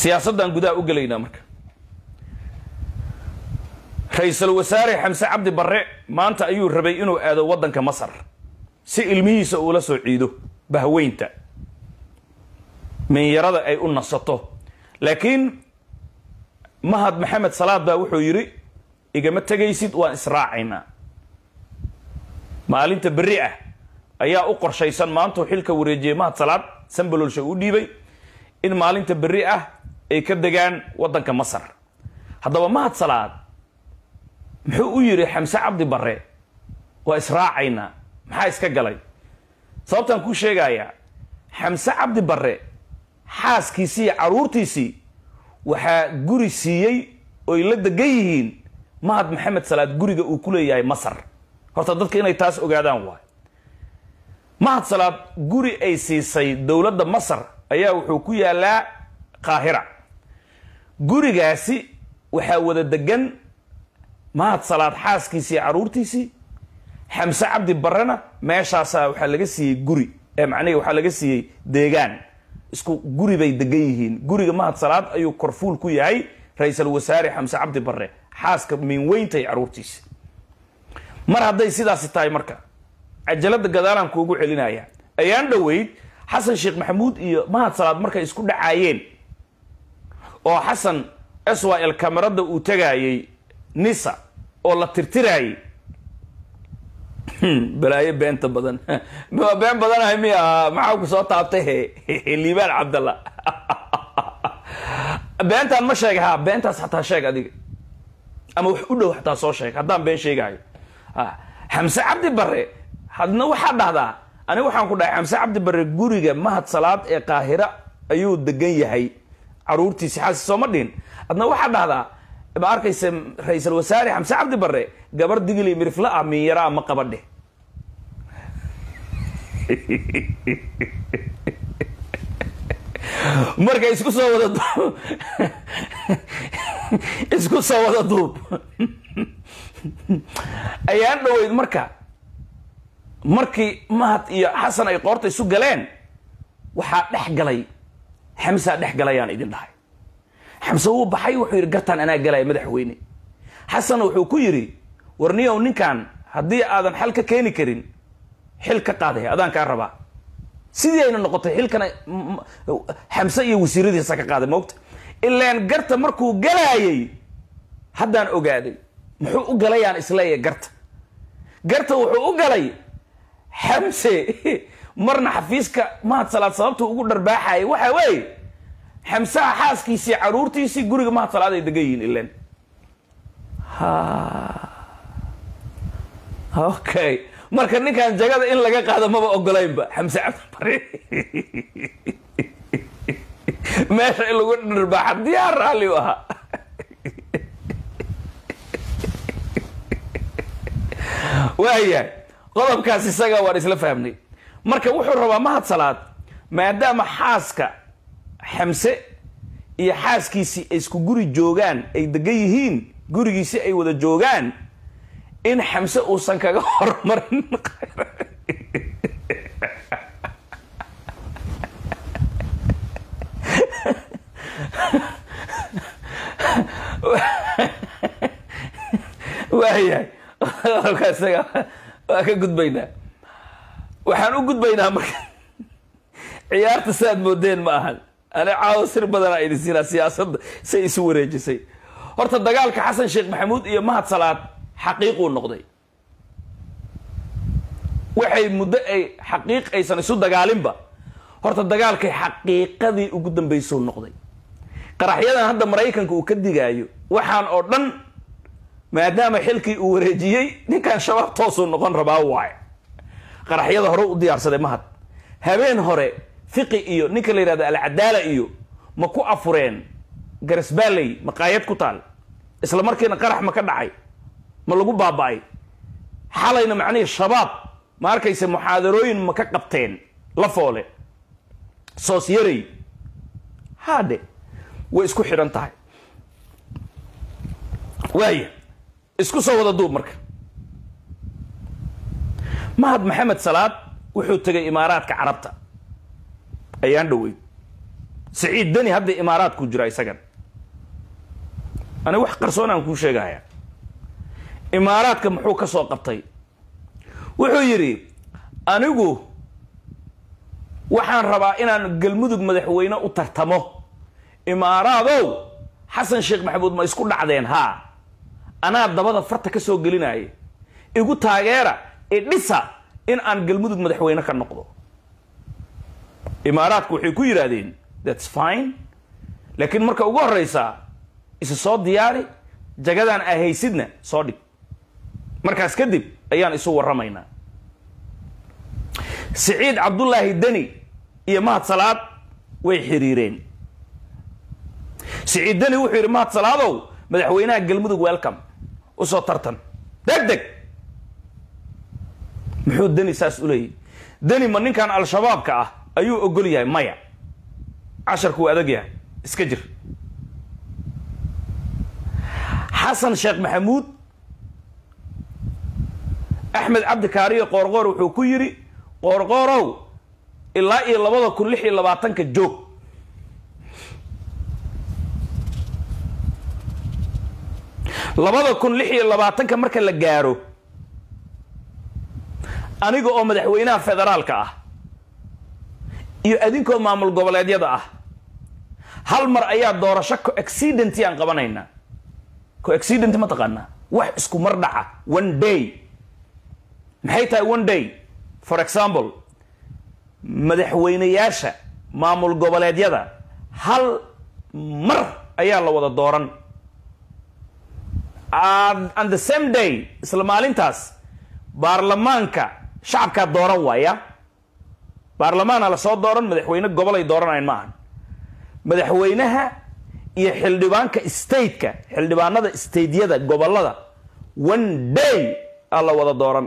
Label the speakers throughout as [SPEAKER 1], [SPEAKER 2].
[SPEAKER 1] siyaasaddan gudaha u gelaynaa marka ra-iisul wasaare xamse cabdi barre maanta ayuu rabay inuu aado waddanka masar si ilmihiisa uula soo ciido bahweynta minyarada ay u nasato laakiin mahad maxamed salaad baa wuxuu yidhi igama tegaysid waan israacaynaa maalinta berri ah ayaa u qorshaysan maantuu xilka wareejiyey mahad salaad sambalolsha u dhiibay in maalinta berri ah ay ka degaan waddanka masar haddaba mahad salaad muxuu u yidhi xamse cabdi barre waa israacaynaa maxaa iska galay sababtaan kuu sheegayaa xamse cabdi barre xaaskiisii iyo carruurtiisii waxaa guri siiyey oy la degan yihiin mahad maxamed salaad guriga uu ku leeyahay masar horta dadka inay taas ogaadaan waay mahad salaad guri ay siisay dowladda masar ayaa wuxuu ku yaalaa qaahira gurigaasi waxaa wada degan mahad salaad xaaskiisii carruurtiisii xamse cabdi barrena meeshaasaa waxaa laga siiyey guri ee macnihi waxaa laga siiyey deegaan isku guri bay degan yihiin guriga mahad salaad ayuu korfuul ku yahay ra-iisul wasaare xamse cabdi barre xaaska miinweyntay carruurtiisi mar hadday sidaasi tahay marka cajalada gadaalaan kuugu celinaya ayaan dhoweyd xasan sheekh maxamuud iyo mahad salaad markay isku dhacaayeen oo xasan swil kamarada uu tagaayey nisa oo la tirtiraayey balaayo beenta badan been badanahay mi ahaa maxaa ku soo taabtay he liibaan cabdalla beentaan ma sheega ha beentaas xataa sheeg adiga ama wax u dhow xataa soo sheeg haddaan been sheegahayo xamse cabdi barre hadna waxaa dhahdaa aniga waxaan ku dhahay xamse cabdi barre guriga mahad salaad ee qaahira ayuu degan yahay caruurtiisi xaasi sooma dhihin adna waxaa dhahdaa ma arkayse ra-iisul wasaare xamse cabdi barre gabar digili mirifla ah miinyaraa ma qabadhe marka isku soo wada duub isku soo wada duub ayaan dhoweyd marka markii mahad iyo xasan ay qoorta isu galeen waxaa dhex galay xamsaa dhex galayaan idin dhahay xamse wuu baxay wuxuu yidhi gartaan anaa galaya madaxweyne xasan wuxuu ku yidhi warniyow ninkan haddii aadan xal ka keeni karin xil ka qaaday adaan kaa rabaa sidii ayna noqotay xilkana xamse iyo wasiiradiisa ka qaaday moogta ilaan garta markuu galaayay haddaan ogaaday muxuu u galayaan isleeya garta garta wuxuu u galay xamse marna xafiiska mahad salaad sababta ugu dharbaaxayay waxa weeye xamsaha xaaskiisii caruurtiisii guriga mahad salaad ay degan yihiin ilan okay marka ninkan jagada in laga qaado maba ogolaynba xamse cabdibare meesha in lagu dharbaaxa diyaar raalli u ahaa waayahay qodobkaas isaga waan isla fahmnay marka wuxuu rabaa mahad salaad maadaama xaaska xamse iyo xaaskiisii ay isku guri joogaan ay degan yihiin gurigiisi ay wada joogaan in xamse uusan kaga hormarin waayahay qodobka isaga waa ka gudbaynaa waxaan u gudbaynaa marka ciyaarta saaad moodeen ma ahan ani caawo sir badanaa idin siinaa siyaasadda say isu wareejisay horta dagaalka xasan sheekh maxamuud iyo mahad salaad xaqiiquu noqday waxay muddo ay xaqiiq aysan isu dagaalinba horta dagaalkay xaqiiqadii ugu dambaysuu noqday qaraxyadan hadda maraykanka uu ka digaayo waxaan oo dhan maadaama xilkii uu wareejiyey ninkan shabaab toosuu noqon rabaa waaye qaraxyada hore u diyaarsaday mahad habeen hore fiqi iyo ninka la yidhahdo alcadaala iyo ma ku afureen garisbaaley maqaayad ku taal isla markiina qarax ma ka dhacay ma lagu baaba'ay xalayna macnihii shabaab ma arkayse muxaadarooyin ma ka qabteen la foole soos yarey haadhe way isku xidhan tahay waaya isku soo wada duub marka mahad maxamed salaad wuxuu tegay imaaraadka carabta ayaan dhoweyd siciid deni hadda imaaraadku jira isagan ani wax qarsoon aan kuu sheegaya imaaraadka muxuu ka soo qabtay wuxuu yidhi anigu waxaan rabaa inaan galmudug madaxweyne u tartamo imaaraadow xasan sheekh maxamuud ma isku dhacdeen haa anaa dabada farta ka soo gelinaya igu taageera idhisa in aan galmudug madaxweyne ka noqdo imaaraadku waxay ku yidhaahdeen thats fine laakiin marka ugu horreysaa isa soo diyaari jagadaan aa haysidna soo dhig markaas kadib ayaan isu warramaynaa siciid cabdullaahi deni iyo mahad salaad way xiriireen siciid deni wuxuu yidhi mahad salaadow madaxweynaha galmudug welcome usoo tartan deg deg muxuu deni saas u leeyahy deni ma ninkan al-shabaabka ah ayuu ogol yahay maya casharku waa adag yahay iska jir xasan sheekh maxamuud axmed cabdi kaariyo qoorqoor wuxuu ku yidhi qoorqoorow ilaa iyo labada kun lix iyo labaatanka joog labada kun lix iyo labaatanka marka la gaaro aniga oo madaxweynaha federaalka ah iyo adinkoo maamul goboleedyada ah hal mar ayaa doorasho coaccidenty aan qabanaynaa coaccident ma taqaanaa wax isku mar dhaca one day maxay tahay one day for example madaxweynayaasha maamul goboleedyada hal mar ayaa la wada dooran and the same day isla maalintaas baarlamaanka shacabkaa dooran waaya baarlamaana lasoo dooran madaxweyne gobolay dooranayn maahan madaxweynaha iyo xildhibaanka stateka xildhibaanada stateyada gobolada one day aa la wada dooran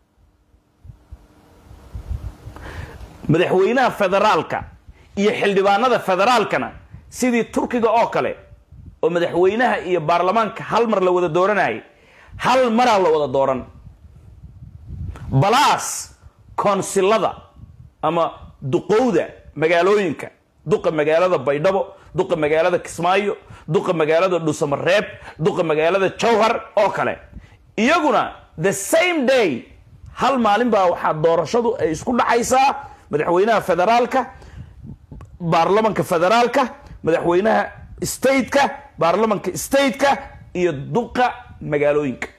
[SPEAKER 1] madaxweynaha federaalka iyo xildhibaanada federaalkana sidii turkiga oo kale oo madaxweynaha iyo baarlamaanka hal mar la wada dooranayay hal maraa la wada dooran balaas koonsilada ama duqowda magaalooyinka duqa magaalada baydhabo duqa magaalada kismaayo duqa magaalada dhusamareeb duqa magaalada jawhar oo kale iyaguna the same day hal maalin baa waxaa doorashadu ay isku dhacaysaa madaxweynaha federaalka baarlamanka federaalka madaxweynaha stateka baarlamanka stateka iyo duqa magaalooyinka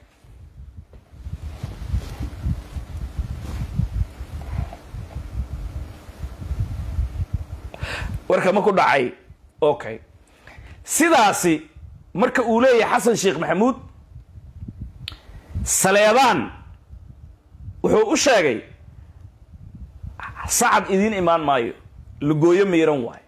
[SPEAKER 1] warka ma ku dhacay okay sidaasi marka uu leeyahay xasan sheekh maxamuud saleebaan wuxuu u sheegay sacad idiin imaan maayo lagooyo miiran waayo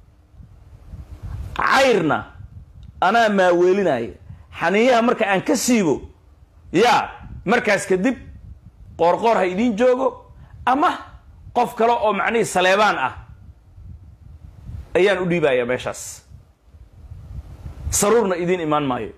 [SPEAKER 1] cayrna anaa maaweelinaya xaniiyaha marka aan ka siibo yaa markaas kadib qoorqoor ha idiin joogo ama qof kale oo macnihii saleebaan ah ayaan u dhiibayaa meeshaas saruurna idiin imaan maayo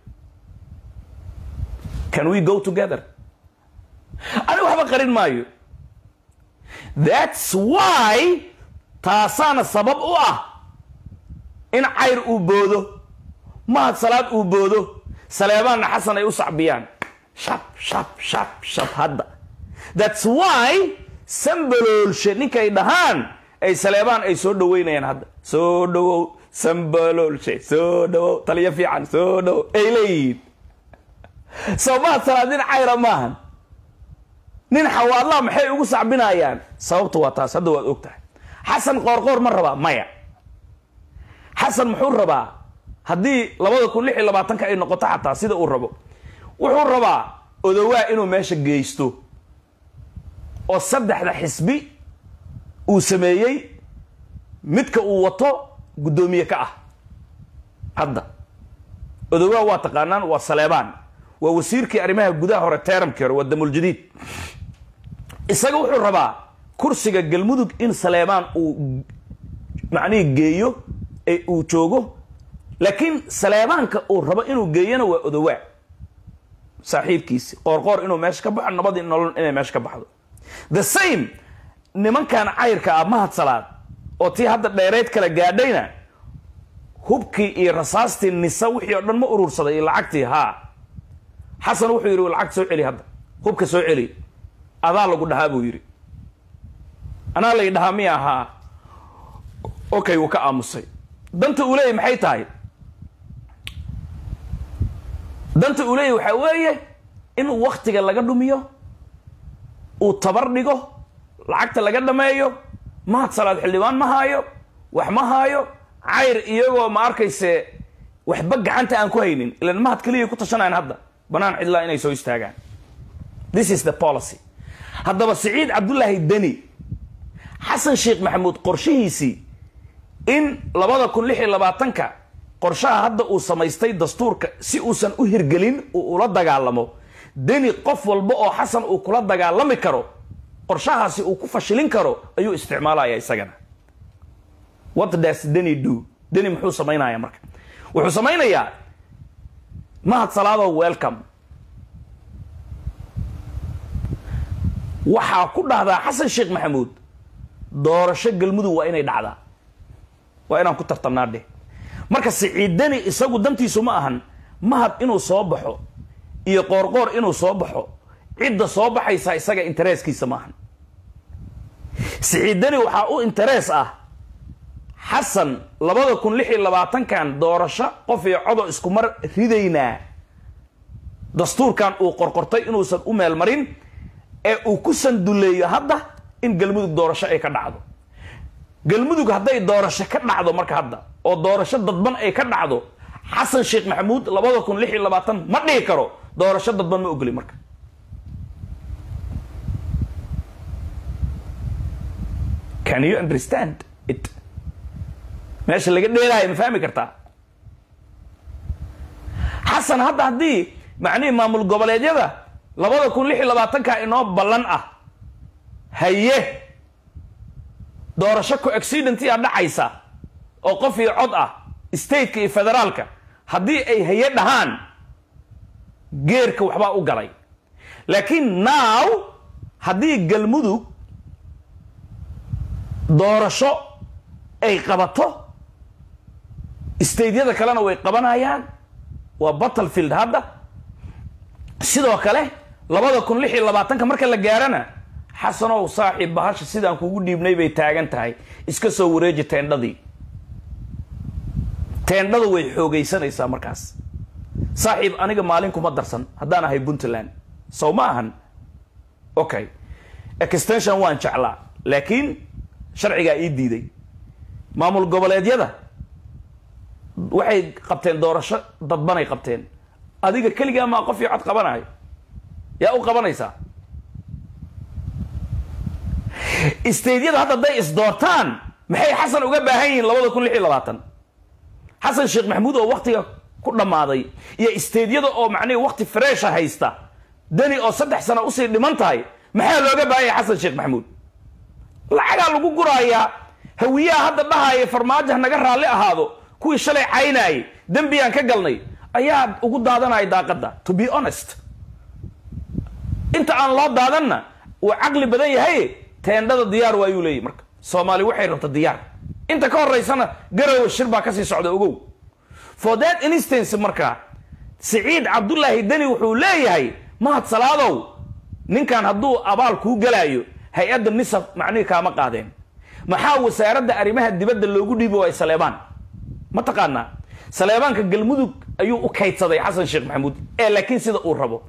[SPEAKER 1] can we go together ani waxba qarin maayo that's why taasaana sabab u ah in cayr uu boodo mahad salaad uu boodo saleebaanna xasan ay u sacbiyaan shab shab shab shab hadda that's why sambaloolshe ninkay dhahaan ay saleebaan ay soo dhaweynayaan hadda soo dhawow sambaloolshe soo dhawow taliyo fiican soo dhawow ay leeyihiin soo mahad salaad nin cayra maahan nin xawaadlaa maxay ugu sacbinayaan sababta waa taas hadda waad og tahay xasan qoorqoor ma rabaa maya xasan muxuu rabaa haddii labada kun lix iyo labaatanka ay noqoto xataa sida uu rabo wuxuu rabaa odowaa inuu meesha geysto oo saddexda xisbi uu sameeyey midka uu wato guddoomiye ka ah hadda odowaa waa taqaanaan waa saleebaan waa wasiirkii arrimaha gudaha hore teeramkii hore waa damuljadiid isaga wuxuu rabaa kursiga galmudug in saleebaan uu macnihii geeyo ee uu joogo laakiin saleebaanka uu rabo inuu geeyana waa odowaa saaxiibkiisi qoorqoor inuu meesha ka baxo nabadii nolol inay meesha ka baxdo the same nimankan cayrka ah mahad salaad oo tii hadda dheereyd kala gaadhayna hubkii iyo rasaastii nisa wixii oo dhan ma urursaday iyo lacagtii haa xasan wuxuu yidhi lacagta soo celi hadda hubka soo celi adaa lagu dhahaa buu yidhi anaa lay dhahaa miya ahaa okay wuu ka aamusay danta uu leeyahy maxay tahay danta uu leeyahy waxaa weeye in waktiga laga dhumiyo uu tabar dhigo lacagta laga dhameeyo mahad salaad xildhibaan ma haayo wax ma haayo cayr iyagoo ma arkayse waxba gacanta aan ku haynin ilan mahad keliyay ku tashanayan hadda banaan cidlaa inay soo istaagaan this is the policy haddaba siciid cabdullaahi deni xasan sheekh maxamuud qorshihiisii in labada kun lix iyo labaatanka qorshaha hadda uu samaystay dastuurka si uusan u hirgelin uu ula dagaalamo deni qof walba oo xasan uu kula dagaalami karo qorshahaasi uu ku fashilin karo ayuu isticmaalaya isagana what does deni do deni muxuu samaynaya marka wuxuu samaynayaa mahad salaado welcome waxaa ku dhahdaa xasan sheekh maxamuud doorasho galmudug waa inay dhacdaa waa inaan ku tartamnaa dheh marka siciidani isagu dantiisu ma ahan mahad inuu soo baxo iyo qoorqoor inuu soo baxo cidda soo baxaysa isaga interesskiisa ma ahan siciidani waxaa u interes ah xasan labada kun lix iyo labaatankan doorasho qof iyo codo iskumar ridaynaa dastuurkan uu qorqortay inuusan u meel marin ee uu ku sanduleeyo hadda in galmudug doorasho ay ka dhacdo galmudug hadday doorasho ka dhacdo marka hadda oo doorasho dadban ay ka dhacdo xasan sheekh maxamuud labada kun lix iyo labaatan ma dhihi karo doorasho dadban ma ogoli marka can you understand it meesha laga dheelaayo ma fahmi kartaa xasan hadda haddii macnihii maamul goboleedyada labada kun lix iyo labaatanka inoo ballan ah haye doorasho co accidentia dhacaysa oo qof iyo cod ah stateka iyo federaalka haddii ay haye dhahaan geerka waxbaa u galay laakiin now haddii galmudug doorasho ay qabato stateyada kalena way qabanayaan waa battlefield hadda sidoo kale labada kun lix iyo labaatanka marka la gaarana xasanow saaxiib bahasha sidaan kugu dhiibnay bay taagan tahay iska soo wareeji teendhadii teendhada way xoogaysanaysaa markaas saaxiib aniga maalin kuma darsan haddaan ahay puntland sow ma ahan okay extension waan jeclaa laakiin sharcigaa ii diiday maamul goboleedyada waxay qabteen doorasho dadbanay qabteen adiga keligaa maa qof iyo cod qabanayo yaa u qabanaysaa staydyada hadda hadday isdoortaan maxay xasan uga baahan yihiin labada kun lix iyo labaatan xasan sheekh maxamuud oo waktiga ku dhammaaday iyo staydyada oo macnihi wakti fresha haysta deni oo saddex sano usii dhiman tahay maxaa looga baahan yahay xasan sheekh maxamuud lacagaa lagu guraayaa hawiyaha hadda dhahaya farmaajo naga raalli ahaado kuwii shalay caynaayay dembiyaan ka galnay ayaa ugu daadanaya daaqadda to be honest inta aan loo daadanna uu caqli badan yahay teendhada diyaar waayuu leeyahy marka soomaali waxay rabta diyaar inta ka horeysana garowe shir baa kasii socda ogow for that instance marka siciid cabdullaahi deni wuxuu leeyahay mahad salaadow ninkan hadduu abaal kuu galaayo hay-adda nisab macnihii kaama qaadeen maxaa wasaaradda arrimaha dibadda loogu dhiibi waay saleebaan ma taqaanaa saleebaanka galmudug ayuu u kaydsaday xasan sheekh maxamuud ee laakiin sida uu rabo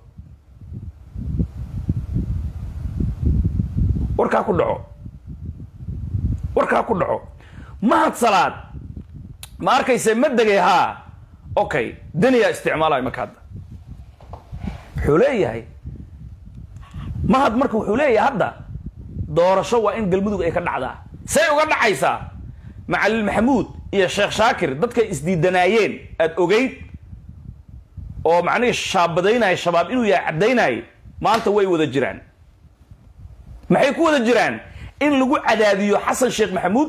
[SPEAKER 1] warkaa ku dhaco warkaa ku dhaco mahad salaad ma arkayse ma degay haa okay deniyaa isticmaalayo marka hadda wuxuu leeyahay mahad marka wuxuu leeyahay hadda doorasho waa in galmudug ay ka dhacdaa say uga dhacaysaa macalin maxamuud iyo sheekh shaakir dadkay isdiidanaayeen aada ogeyd oo macnihii shaabadaynaya shabaab inuu yahay caddaynayay maanta way wada jiraan maxay ku wada jiraan in lagu cadaadiyo xasan sheekh maxamuud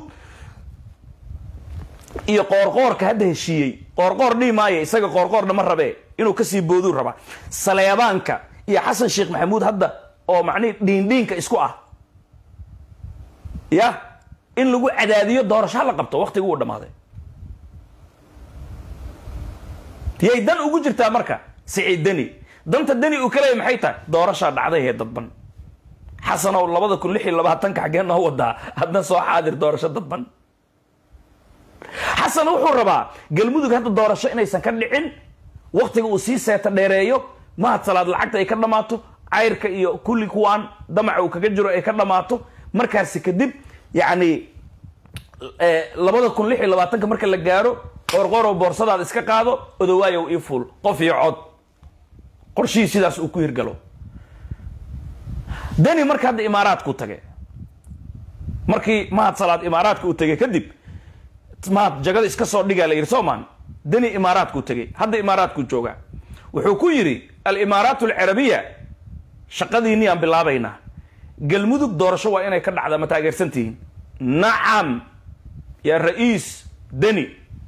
[SPEAKER 1] iyo qoorqoorka hadda heshiiyey qoorqoor dhihi maayo isaga qoorqoorna ma rabee inuu kasii booduu rabaa saleebaanka iyo xasan sheekh maxamuud hadda oo macnihi dhiindhiinka isku ah ya in lagu cadaadiyo doorasho ha la qabto waktiga uu dhammaaday yay dan ugu jirtaa marka siciid deni danta deni uu ka leeyahy maxay tahay doorashaa dhacday ee dadban xasanow labada kun lix iyo labaatanka xaggee noo wadaa hadna soo xaadir doorasho dadban xasan wuxuu rabaa galmudug hadda doorasho inaysan ka dhicin waktiga uu sii seeta dheereeyo mahad salaad lacagta ay ka dhammaato cayrka iyo kulli kuwaan damaca uu kaga jiro ay ka dhammaato markaasi kadib yacni labada kun lix iyo labaatanka marka la gaaro qorqorow boorsadaada iska qaado odowaayow ii fuul qof iyo cod qorshihii sidaas uu ku hirgalo deni marka hadda imaaraadku tage markii mahad salaad imaaraadka uu tegay kadib mahad jagada iska soo dhigaa la yidhi soomaan deni imaaraadku tegay hadda imaaraadku joogaa wuxuu ku yidhi alimaaraat alcarabiya shaqadiinii aan bilaabaynaa galmudug doorasho waa inay ka dhacda ma taageersantihiin nacam yaa ra-iis deni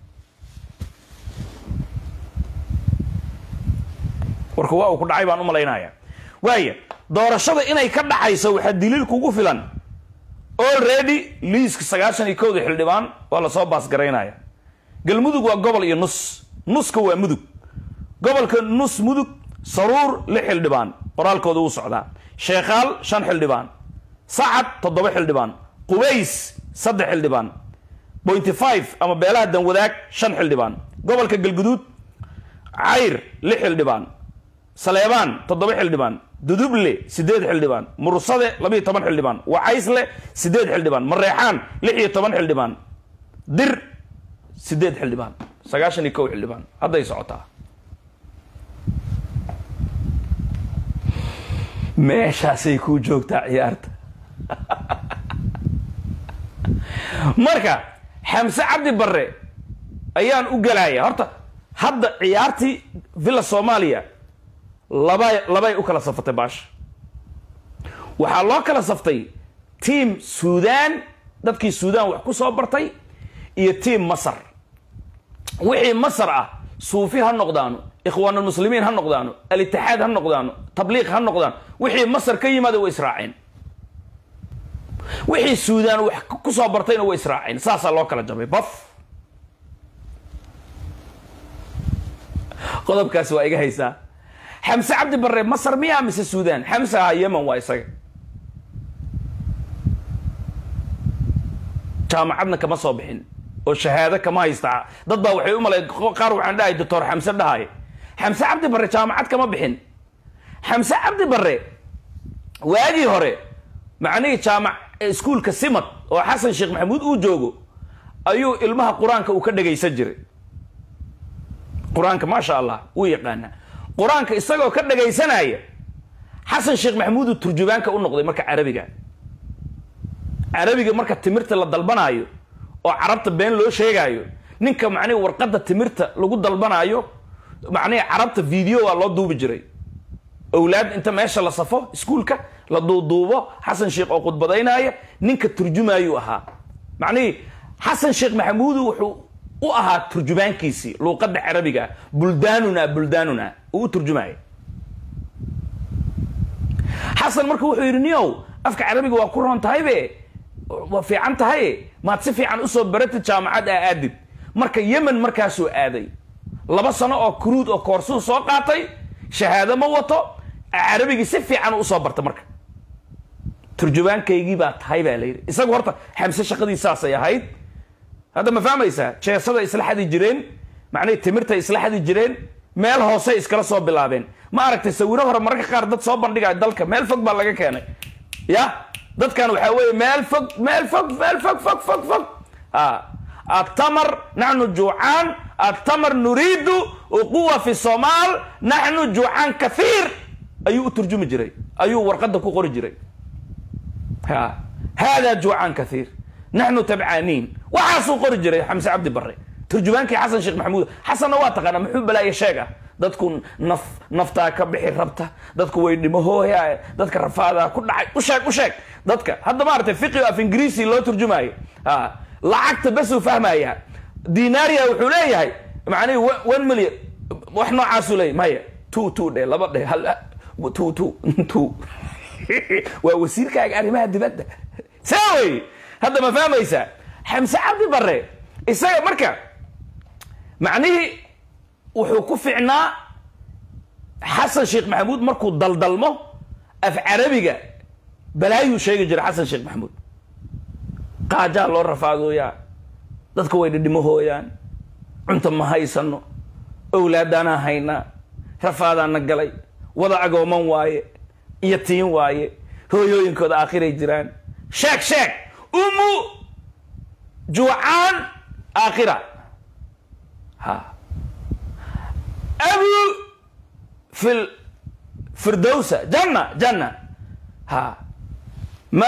[SPEAKER 1] warka waa uu ku dhacay baan u malaynaya waaya doorashada inay ka dhacayso waxaa daliil kugu filan already liiska sagaashan iyo kowda xildhibaan waa lasoo baasgaraynaya galmudug waa gobol iyo nus nuska waa mudug gobolka nus mudug saruur lix xildhibaan qoraalkooda wuu socdaa sheekhaal shan xildhibaan sacad toddoba xildhibaan qubays saddex xildhibaan pointy five ama beelaha danwadaag shan xildhibaan gobolka galguduud cayr lix xildhibaan saleebaan toddoba xildhibaan duduble sideed xildhibaan mursade labiyo toban xildhibaan wacaysle sideed xildhibaan mareexaan lix iyo toban xildhibaan dir sideed xildhibaan sagaashan iyo kow xildhibaan hadday socotaa meeshaasay kuu joogtaa ciyaarta marka xamse cabdi barre ayaan u gelaya horta hadda ciyaartii villa soomaaliya laba labay u kala safatay baasha waxaa loo kala saftay tiam suudaan dadkii suudaan wax ku soo bartay iyo tiam masar wixii masar ah suufi ha noqdaano ikhwaanulmuslimiin ha noqdaano alitixaad ha noqdaano tabliiq ha noqdaano wixii masar ka yimaada way israaceen wixii suudaan wax ku soo bartayna way israaceen saasaa loo kala jabay baf qodobkaasi waa iga haysaa xamse cabdi barre masar miyaa mise suudaan xamse ahaa yemen waa isaga jaamacadna kama soo bixin oo shahaado kama haysta dad baa waxay u malay qaar waxaan dhahay doctor xamse dhahay xamse cabdi barre jaamacad kama bixin xamse cabdi barre waagii hore macnihii jaamac iskuulka simad oo xasan sheekh maxamuud uu joogo ayuu ilmaha qur-aanka uu ka dhagaysan jiray qur-aanka maasha allah wuu yaqaanaa qur-aanka isagoo ka dhagaysanaya xasan sheekh maxamuud uu turjubaanka u noqday marka carabiga carabiga marka timirta la dalbanaayo oo carabta been loo sheegaayo ninka macnihi warqadda timirta lagu dalbanaayo macnihi carabta video waa loo duubi jiray owlaad inta meesha la safo iskuulka la duuduubo xasan sheekh oo khudbadaynaya ninka turjumaayuu ahaa macnihii xasan sheekh maxamuudu wuxuu u ahaa turjubaankiisii luuqadda carabiga buldaanuna buldaanuna uu u turjumaya xasan marka wuxuu yidhi niyow afka carabiga waa ku roon tahaybe waa fiican tahay maad si fiican usoo baratid jaamacad aa aadid marka yemen markaasuu aaday laba sano oo kuruud oo koorsuu soo qaatay shahaado ma wato carabigii si fiican usoo barta marka turjubaankaygii baa tahay baa la yidhi isagu horta xamse shaqadii saasay ahayd hadda ma fahmaysaa jeesada isla xadi jireen macnihii timirtay isla xadi jireen meel hoosey iskala soo bilaabeen ma aragtay sawiro hore mararka qaar dad soo bandhigaya dalka meel fog baa laga keenay ya dadkan waxaa weeye meel fog meel fog meel fog fog fog fog التمر نحن جوعان التمر نريد وقوة في الصومال نحن جوعان كثير أيو ترجم جري أيو ورقد قوري جري ها هذا جوعان كثير نحن تبعانين وحاسو قوري جري حمزة عبد بري ترجمانك حسن شيخ محمود حسن واتق أنا محب لا يشيغا dadku naf naftaa ka bixi rabta dadku way dhimahooya dadka rafaada ku dhacay u sheeg u sheeg dadka hadda maaragtay fiqi af ingiriisi loo turjumaayo lacagta bes uu fahmaya dinaria wuxuu leeyahay macnihi one million wax noocaasuu leeyahy maya two two dhe laba dhe hal two two two waa wasiirkaaga arrimaha dibadda saa wey hadda ma fahmaysaa xamse cabdi barre isaga marka macnihii wuxuu ku ficnaa xasan sheekh maxamuud markuu daldalmo af carabiga balaayuu sheegi jiray xasan sheekh maxamuud qaajaa loo rafaadooyaa dadka way dhidhimahooyaan cunta ma haysano owlaadaanaa haynaa rafaadaana galay wada agooman waaye iyo tiin waaye hooyooyinkooda aakhiray jiraan sheeg sheeg umu juucaan aakhira ha abu fil firdowsa janna janna ha ma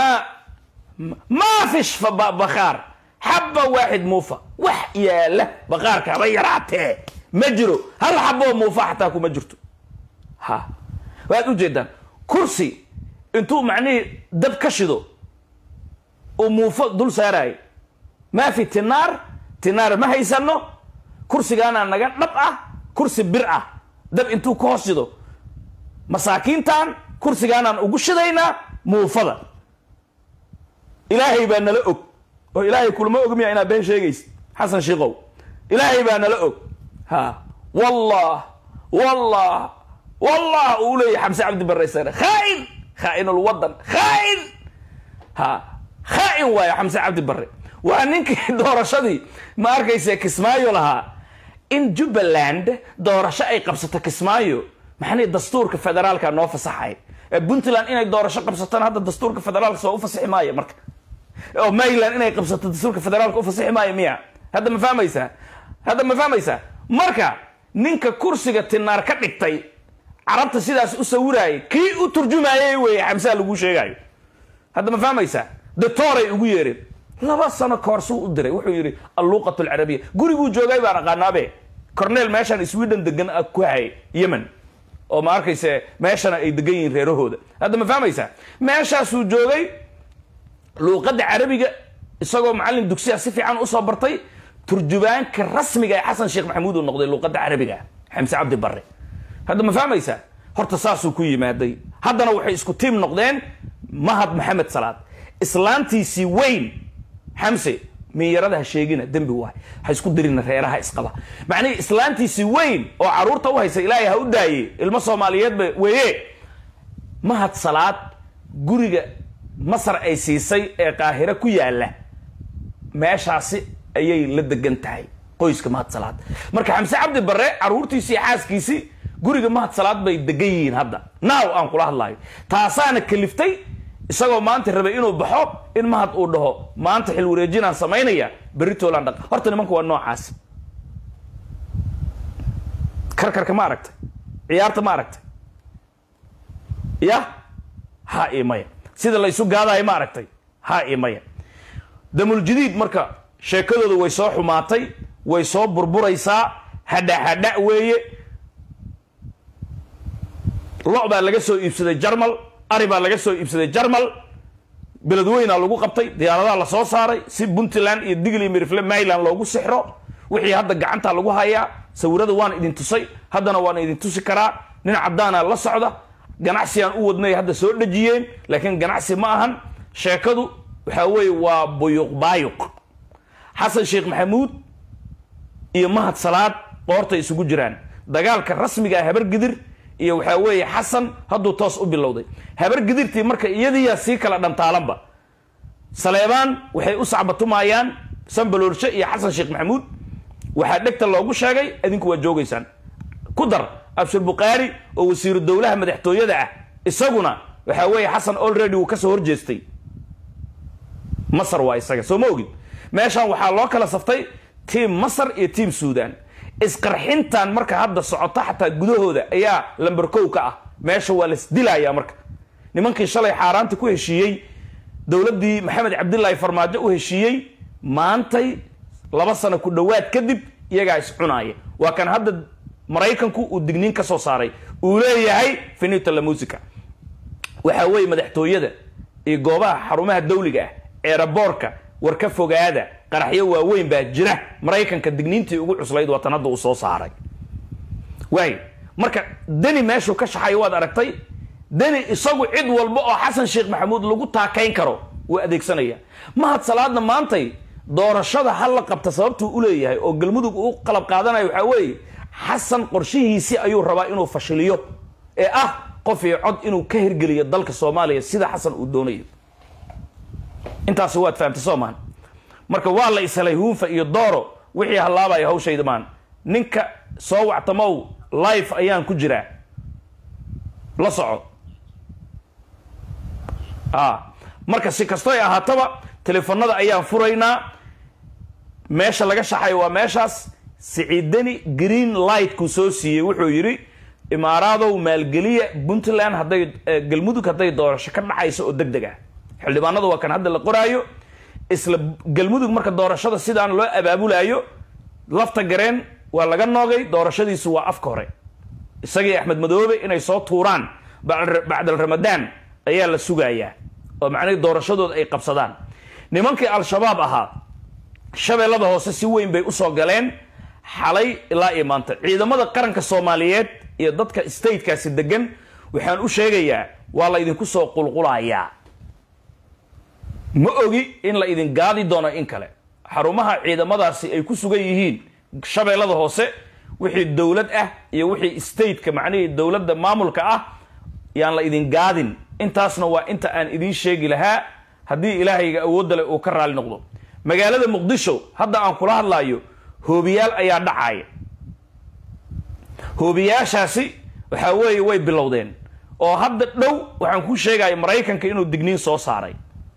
[SPEAKER 1] ma fish fa bakhaar xaba waaxid muufa wax yaala baqaarka haba yaraatee ma jiro hal xaboo muufa xataa kuma jirto ha waad ujeedaan kursi intuu macnihii dab ka shido uu muufo dul saarayo maa fi tinaar tinaar ma haysano kursigaanaa naga dhab ah kursi bir ah dab intuu ka hoos shido masaakiintan kursigaanaan ugu shidaynaa muufada ilaahay baa nala og oo ilaahay kulma og miya inaad been sheegaysa xasan shiikow ilaahay baa nala og ha wallah wallah wallah uu leeyahy xamse cabdi barreysane khaain khaain lwadan khaain ha khaain waayo xamse cabdi barre waa ninkii doorashadii ma arkayse kismaayo lahaa in jubbaland doorasho ay qabsato kismaayo maxani dastuurka federaalka noo fasaxay puntland inay doorasho qabsataan hadda dastuurka federaalka soo u fasaxi maayo marka oo maryland inay qabsato dastuurka federaalka u fasaxi maayo miya hadda ma fahmaysaa hadda ma fahmaysaa marka ninka kursiga tinaar ka dhigtay carabta sidaas u sawiraayay kii u turjumaayay weeye xamsaa lagu sheegayo hadda ma fahmaysaa doctooray ugu yeereen laba sano koorsuu u diray wuxuu yidhi alluuqat alcarabiya guriguu joogay baan aqaanaabe cornel meeshaan sweden degan ku hay yemen oo ma arkayse meeshana ay degan yihiin reerahooda hadda ma fahmaysaa meeshaasuu joogay luuqadda carabiga isagoo macallin dugsiya si fiican usoo bartay turjubaanka rasmiga ee xasan sheekh maxamuud uu noqday luuqadda carabiga xamse cabdi barre hadda ma fahmaysaa horta saasuu ku yimaaday haddana waxay isku tiim noqdeen mahad maxamed salaad islaantiisii weyn xamse minyarada ha sheegina dembi waay ha isku dirina reeraha isqaba macnihii islaantiisii weyn oo caruurta u haysa ilaahay ha u daaye ilmo soomaaliyeedba weeye mahad salaad guriga masar ay siisay ee qaahiro ku yaala meeshaasi ayay la degan tahay qoyska mahad salaad marka xamse cabdi barre caruurtiisii xaaskiisii guriga mahad salaad bay degan yihiin hadda naaw aan kula hadlayo taasaana kaliftay isagoo maanta rabay inuu baxo in mahad uu dhaho maanta xil wareejinaan samaynaya berritoolaan dhaq horta nimanka waa noocaas karkarka ma aragtay ciyaarta ma aragtay ya ha i maya sida la isu gaadayo ma aragtay ha i maya damuljadiid marka sheekadooda way soo xumaatay way soo burburaysaa hadha hadha weeye lo baa laga soo iibsaday jarmal ari baa laga soo iibsaday jarmal beledweynaa lagu qabtay diyaaradaha la soo saaray si puntland iyo digli mirifle maryland loogu sixro wixii hadda gacanta lagu hayaa sawirada waan idin tusay haddana waan idin tusi karaa nin caddaana la socda ganacsigaan u wadnay hadda soo dhejiyeen laakiin ganacsi ma ahan sheekadu waxaa weeye waa buyuq baayuq xasan sheekh maxamuud iyo mahad salaad qoortay isugu jiraan dagaalka rasmiga ah habargidir iyo waxaa weeye xasan hadduu toos u bilowday habar gidirtii marka iyadiiyaa sii kala dhantaalanba saleebaan waxay u sacbatumayaan sanbaloorshe iyo xasan sheekh maxamuud waxaa dhegta loogu sheegay idinku waa joogaysaan ku dar abshir bukhaari oo wasiiru dowlaha madaxtooyada ah isaguna waxaa weeye xasan already wuu kasoo horjeestay masar waa isaga soo ma ogid meeshan waxaa loo kala saftay tiim masar iyo tiim suudan isqarxintan marka hadda socota xataa gudahooda ayaa lamberkow ka ah meesha waa lasdilayaa marka nimankii shalay xaaraanta ku heshiiyey dowladdii maxamed cabdilaahi farmaajo u heshiiyey maantay laba sano ku dhowaad kadib iyagaa iscunaaya waa kan hadda maraykanku uu digniin ka soo saaray uu leeyahay finita la musica waxaa weeye madaxtooyada iyo goobaha xarumaha dawliga ah eeraboorka war ka fogaada qaraxyo waaweyn baa jira maraykanka digniintii ugu cuslayd waatan hadda uu soo saaray waay marka deni meeshuu ka shaxayo waad aragtay deni isagu cid walba oo xasan sheekh maxamuud lagu taakayn karo wuu adeegsanaya mahad salaadna maantay doorashada hal la qabta sababtuu u leeyahay oo galmudug uu qalab qaadanayo waxaa weeye xasan qorshihiisii ayuu rabaa inuu fashiliyo ee ah qof iyo cod inuu ka hirgeliyo dalka soomaaliya sida xasan uu doonayo intaasi waad fahamtay soomaan marka waa la ishelay huunfa iyo dooro wixii hallaabaya hawshayda maan ninka soo wactamow life ayaan ku jiraa la soco a marka si kastoy ahaataba telefonada ayaan furaynaa meesha laga shaxayo waa meeshaas siciidani green lightkuu soo siiyey wuxuu yidhi imaaraadow maalgeliya puntland hadday galmudug hadday doorasho ka dhacayso oo deg deg ah xildhibaanada waa kan hadda la qoraayo isla galmudug marka doorashada sidaan loo abaabulaayo lafta gareen waa laga noogay doorashadiisu waa afka hore isagii axmed madoobe inay soo tuuraan bacdal ramadaan ayaa la sugayaa oo macnihii doorashadooda ay qabsadaan nimankii al-shabaab ahaa shabeellada hoose si weyn bay usoo galeen xalay ilaa iyo maanta ciidamada qaranka soomaaliyeed iyo dadka statekaasi degan waxaan u sheegayaa waa la idinku soo qulqulayaa ma ogi in la idin gaadi doono in kale xarumaha ciidamadaasi ay ku sugan yihiin shabeellada hoose wixii dowlad ah iyo wixii stateka macnihii dowladda maamulka ah yaan la idin gaadin intaasna waa inta aan idiin sheegi lahaa haddii ilaahayga awoodda leh uu ka raali noqdo magaalada muqdisho hadda aan kula hadlaayo hoobiyaal ayaa dhacaaya hoobiyaashaasi waxaa weeye way bilowdeen oo hadda dhow waxaan kuu sheegaya maraykanka inuu digniin soo saaray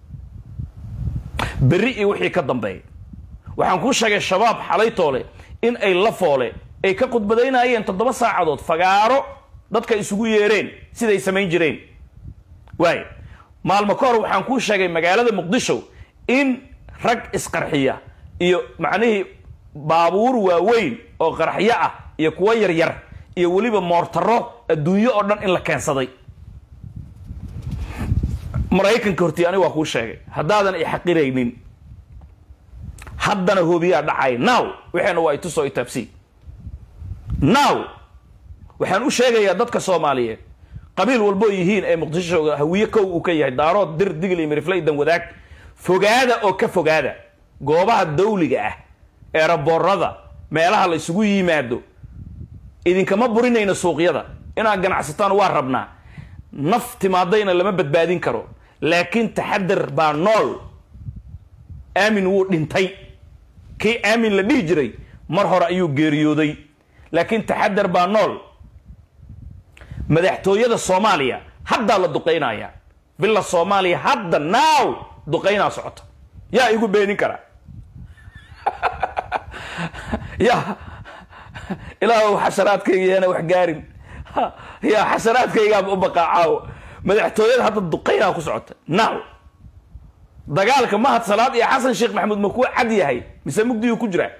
[SPEAKER 1] berri iyo wixii ka dambeeya waxaan kuu sheegay shabaab xalaytoole in ay la foole ay ka khudbadaynayeen toddoba saacadood fagaaro dadka isugu yeereen siday samayn jireen waay maalmo ka hor waxaan kuu sheegay magaalada muqdisho in rag isqarxiya iyo macnihii baabuur waaweyn oo qarxyo ah iyo kuwo yaryar iyo weliba moortaro adduunyo oo dhan in la keensaday maraykanka hortii aniga waa kuu sheegay haddaadan i xaqiraynin haddana hoobiyaa dhacay now waxayna waa itusoo itaabsi now waxaan u sheegayaa dadka soomaaliyeed qabiil walboo yihiin ee muqdisho hawiye kow uu ka yahay daarood dir digl iyo mirifleydan wadaag fogaada oo ka fogaada goobaha dawliga ah eeraboorada meelaha la isugu yimaado idinkama burinayno suuqyada inaad ganacsataan waa rabnaa naf timaadayna lama badbaadin karo laakiin taxadar baa nool aamin wuu dhintay kii aamin la dhihi jiray mar hore ayuu geeriyooday laakiin taxadar baa nool madaxtooyada soomaaliya haddaa la duqaynaya villa soomaaliya hadda naaw duqaynaa socota yaa igu beenin karaa ya ilaahu xasharaadkayga yaana wax gaarin ya xasharaadkaygaaba u baqaacaawo madaxtooyada hadda duqaynaa ku socota naaw dagaalka mahad salaad iyo xasan sheekh maxamuud ma kuwa cad yahay mise mugdiyuu ku jiraa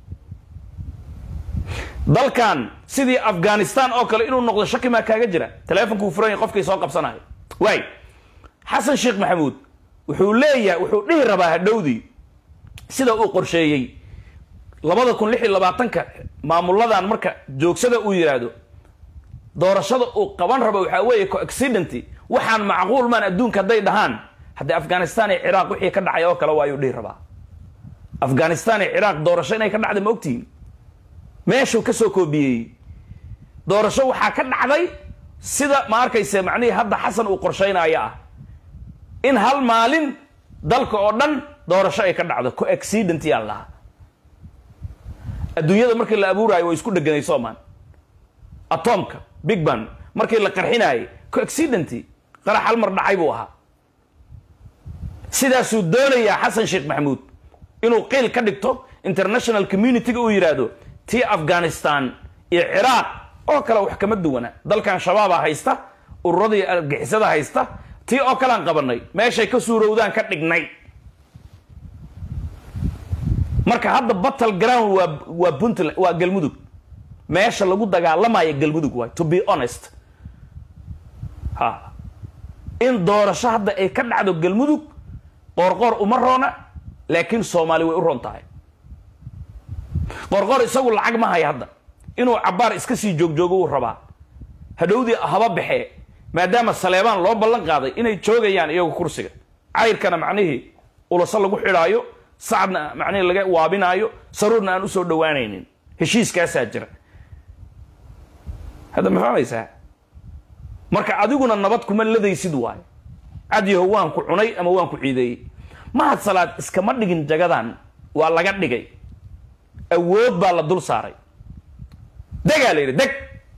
[SPEAKER 1] dalkan sidii afghanistan oo kale inuu noqdo shaki maa kaaga jira teleefonkuu furan yahay qofkay soo qabsanayo waay xasan sheekh maxamuud wuxuu leeyahay wuxuu dhihi rabaa hadhowdii sida uu qorsheeyey labada kun lix iyo labaatanka maamuladan marka joogsada uu yidhaahdo doorashada uu qaban rabo waxaa weeye coaccident waxaan macquul maan adduunka hadday dhahaan haddii afghanistan iyo ciraaq wixii ka dhacay oo kale waa ayuu dhihi rabaa afghanistan iyo ciraaq doorasho inay ka dhacday ma ogtihiin meeshuu ka soo koobiyey doorasho waxaa ka dhacday sida ma arkayse macnihii hadda xasan uu qorshaynaayo ah in hal maalin dalka oo dhan doorasho ay ka dhacdo coaccident yaa lahaa adduunyada markii la abuuraayo way isku dheganay soomaan atomka big ban markii la qarxinaayay coaccident qarax hal mar dhacay buu ahaa sidaasuu doonayaa xasan sheekh maxamuud inuu qiil ka dhigto international community-ga uu yidhaahdo tii afghanistan iyo ciraaq oo kale wax kama duwana dalkan shabaaba haysta ururadii argixisada haysta tii oo kalean qabanay meeshay ka suurowdaan ka dhignay marka hadda battle ground waa waa puntland waa galmudug meesha lagu dagaalamayo galmudug waay to be honest ha in doorasho hadda ay ka dhacdo galmudug qoorqoor uma roona laakiin soomaali way u roon tahay qorqor isagu lacag ma haya hadda inuu cabbaar iska sii joogjoogo uu rabaa hadhowdii haba baxee maadaama saleebaan loo ballan qaaday inay joogayaan iyagu kursiga cayrkana macnihii ulaso lagu xidhaayo sacadna macnihii laga waabinaayo saruurna aan usoo dhowaanaynin heshiiskaasaa jira hadda ma fahmaysaa marka adiguna nabad kuma ladaysid waayo cadyaho waan ku cunay ama waan ku ciideeyey mahad salaad iskama dhigin jagadan waa laga dhigay awood baa la dul saaray degaa la yidhi deg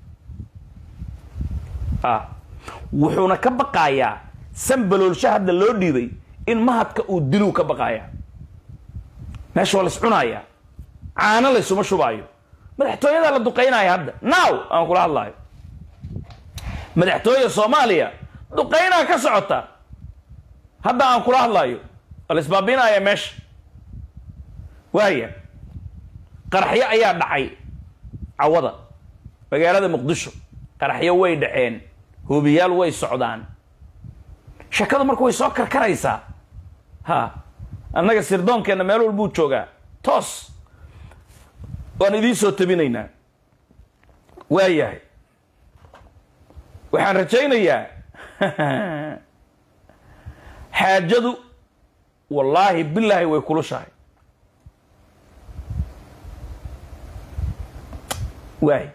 [SPEAKER 1] a wuxuuna ka baqaayaa sanbaloolsho hadda loo dhiibay in mahadka uu diluu ka baqaayaa meesha waa la is cunaaya caano laysuma shubaayo madaxtooyadaa la duqaynaya hadda now aan kula hadlaayo madaxtooya soomaaliya duqaynaa ka socota hadda aan kula hadlaayo waa la isbaabinaya meesha waaya qaraxyo ayaa dhacay cawada magaalada muqdisho qaraxyo way dhaceen hoobiyaal way socdaan shakadu marka way soo karkaraysaa ha annaga sirdoonkeenna meel walbuu joogaa toos waan idiin soo tabinaynaa waayahay waxaan rajaynayaa xaajadu wallaahi bilaahi way kulushahay waay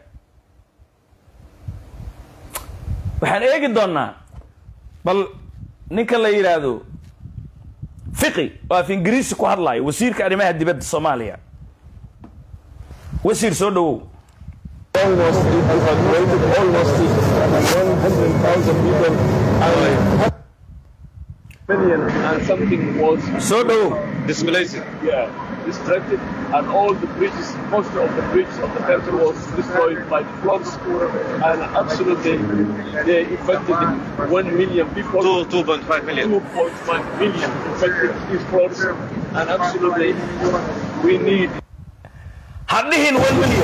[SPEAKER 1] waxaan eegi doonnaa bal ninka la yidhaahdo fiqi oo af ingiriisi ku hadlaayo wasiirka arrimaha dibadda soomaaliya wasiir soo dhawow
[SPEAKER 2] almost evacuated almost 100,000 people and million and something was
[SPEAKER 1] soo dhawow
[SPEAKER 2] displaced. Yeah, distracted, and all the bridges, most of the bridges of the country was destroyed by the floods, and absolutely they infected one million people.
[SPEAKER 3] Two, 2.5 million.
[SPEAKER 2] 2.5 million infected these floods, and absolutely we need
[SPEAKER 1] ha dhihin one million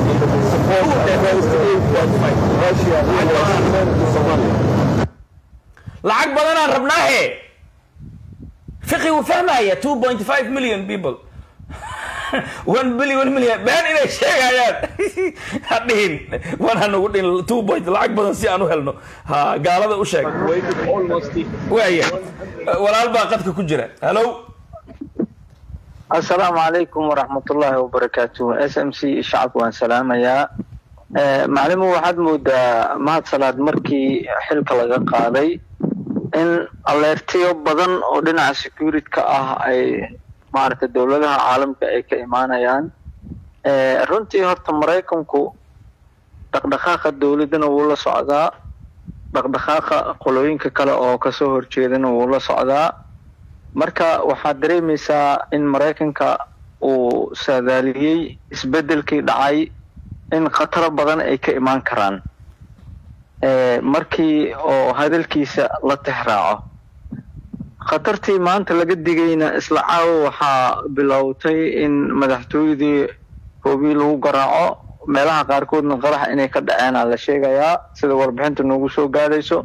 [SPEAKER 1] lacag badanaan rabnaahe fiqi wuu fahmaya two point five million people one billion one million been inay sheegayaan ha dhihin wan hanugu dhihin two point lacag badan si aan u helno ha gaalada u sheeg
[SPEAKER 2] waited almost
[SPEAKER 1] waaya walaal baa qadka ku jira hallo
[SPEAKER 4] asalaamu calaykum waraxmatullaahi wabarakaatu s m c shacabka waan salaamayaa maclimu waxaad moodaa mahad salaad markii xilka laga qaaday in aleertiyo badan oo dhinaca security-ka ah ay maaragtay dowladaha caalamka ay ka imaanayaan runtii horta maraykanku dhaqdhaqaaqa dowladdana wuu la socdaa dhaqdhaqaaqa qolooyinka kale oo kasoo horjeedana wuu la socdaa marka waxaad dareemaysaa in maraykanka uu saadaaliyey isbeddelkii dhacay in khataro badan ay ka imaan karaan markii oo hadalkiisa la tixraaco khatartii maanta laga digayna isla caawo waxaa bilowtay in madaxtooyadii hoobii lagu garaaco meelaha qaarkoodna qarax inay ka dhaceenaa la sheegayaa sida warbixinta noogu soo gaadayso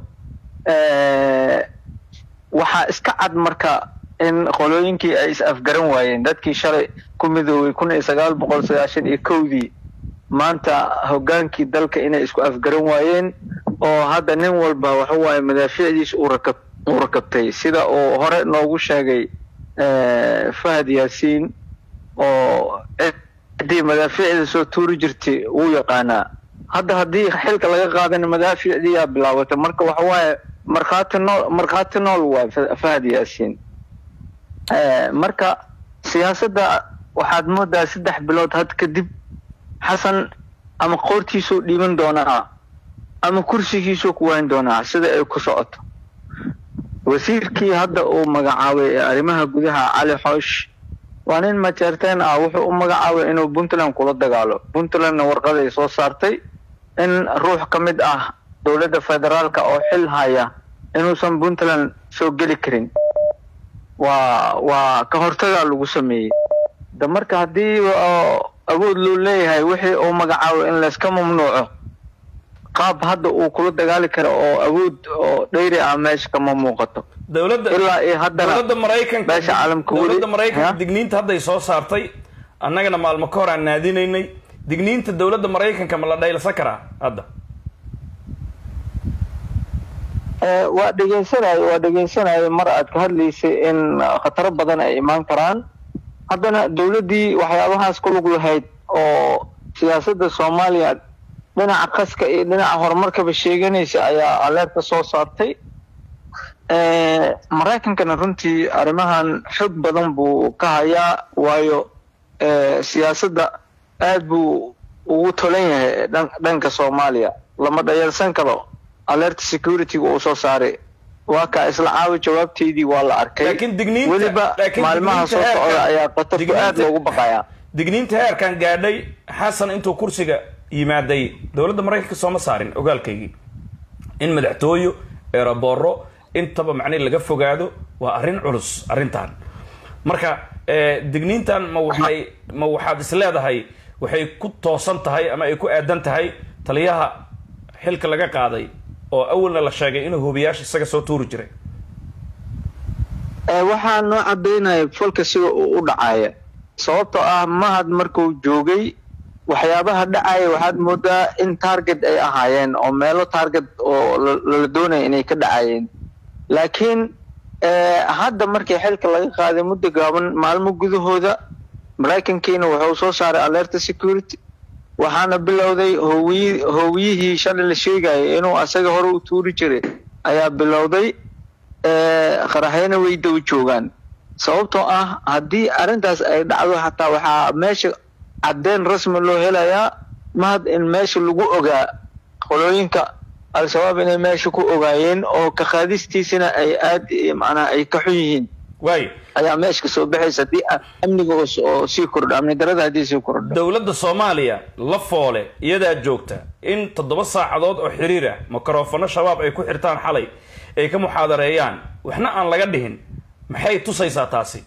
[SPEAKER 4] waxaa iska cad marka in qolooyinkii ay is afgaran waayeen dadkii shalay ku midoobay kun iyo sagaal boqol sagaashan iyo kowdii maanta hoggaankii dalka inay isku afgaran waayeen oo hadda nin walba waxa waaye madaafiicdiisa uu rakab uu rakabtay sida uu hore noogu sheegay fahad yaasiin oo ciddii madaafiicda soo tuuri jirtay wuu yaqaanaa hadda haddii xilka laga qaadana madaafiicdii yaa bilaabatay marka waxa waaye markhaati nool markhaati nool waa fahad yaasiin marka siyaasadda waxaad moodaa saddex bilood had kadib xasan ama qoortiisuu dhiiban doonaa ama kursigiisuu ku wayn doonaa sida ay ku socoto wasiirkii hadda uu magacaabay ee arrimaha gudaha cali xoosh waa nin majeerteen ah wuxuu u magacaabay inuu puntland kula dagaalo puntlandna warqaday soo saartay in ruux ka mid ah dowladda federaalka oo xil haya inuusan puntland soo geli karin waa waa ka hortagaa lagu sameeyey de marka haddii awood loo leeyahay wixii uu magacaabo in layska mamnuuco qaab hadda uu kula dagaali karo oo awood oo dhayri ah meesha kama muuqato
[SPEAKER 1] dowladda
[SPEAKER 4] ilaa iyo haddana
[SPEAKER 1] dowladda maraykanka
[SPEAKER 4] meesha caalamka weli
[SPEAKER 1] dowladda maraykanka
[SPEAKER 4] Ha?
[SPEAKER 1] digniinta hadday soo saartay annagana maalmo ka hor aan naadinaynay digniinta dowladda maraykanka ma la dhaylsan karaa hadda
[SPEAKER 4] Eh, waa dhegeysanayo waa dhegeysanayo mar aad ka hadlaysay in uh, khataro badan ay imaan karaan haddana dowladdii waxyaabahaas ku lug lahayd oo siyaasadda soomaaliya dhinaca qaska iyo dhinaca horumarkaba sheeganaysa ayaa aleerta soo saartay maraykankana runtii arrimahan xog badan buu ka hayaa waayo siyaasadda aad buu ugu tolan yahay dhanka soomaaliya lama dhayalsan karo alerta security-ga uu soo saaray waa kaa isla caawi jawaabteydii waa la arkay
[SPEAKER 1] Laakiin digniinta-
[SPEAKER 4] weliba
[SPEAKER 1] laakiin
[SPEAKER 4] maalmaha soo
[SPEAKER 1] digniinta
[SPEAKER 4] socda
[SPEAKER 1] heerka-
[SPEAKER 4] ayaa qatarku aad
[SPEAKER 1] digniinta-
[SPEAKER 4] loogu baqayaa
[SPEAKER 1] digniinta heerkan gaadhay xasan intuu kursiga yimaaday dowladda maraykanka sooma saarin ogaalkaygii in madaxtooyo eerabooro intaba macnihi laga fogaado waa arrin culus arrintan marka eh, digniintan ma waxay ma waxaad is leedahay waxay ku toosan tahay ama ay ku aadan tahay taliyaha xilka laga qaaday oo awalna la sheegay inuu hubiyaasha isaga soo tuuri jiray
[SPEAKER 4] Ee, waxaa noo cadaynaya falka sida uu u dhacaya sababtoo ah mahad markuu joogay waxyaabaha dhacaya waxaad moodaa in target ay ahaayeen oo meelo target oo la- lala doonaya inay ka dhacayeen laakiin ee, hadda markii xilka laga qaaday muddo gaaban maalmo gudahooda maraykankiina wuxuu soo saaray alerta security waxaana bilowday hoowiyi hoowiyihii shalay la sheegayay inuu asaga hore u tuuri jiray ayaa bilowday ee, qaraxyana way daba joogaan sababtoo ah haddii arrintaas ay dhacdo xataa waxaa meesha caddeyn rasmi loo helayaa mahad in meesha lagu ogaa qolooyinka al-shabaab inay meesha ku ogaayeen oo ka qaadistiisana ay aad eh, macnaha ay ka xun yihiin
[SPEAKER 1] waayo
[SPEAKER 4] ayaa meesha kasoo baxaysa haddii ah, amniga oo s- oo sii kordho amni darada haddii sii kordho
[SPEAKER 1] dowladda soomaaliya la foole iyadaa joogta in toddoba saacadood oo xiriir ah mikrofano shabaab ay ku xirtaan xalay ay ka muxaadareeyaan waxna aan laga dhihin maxay tusaysaa taasi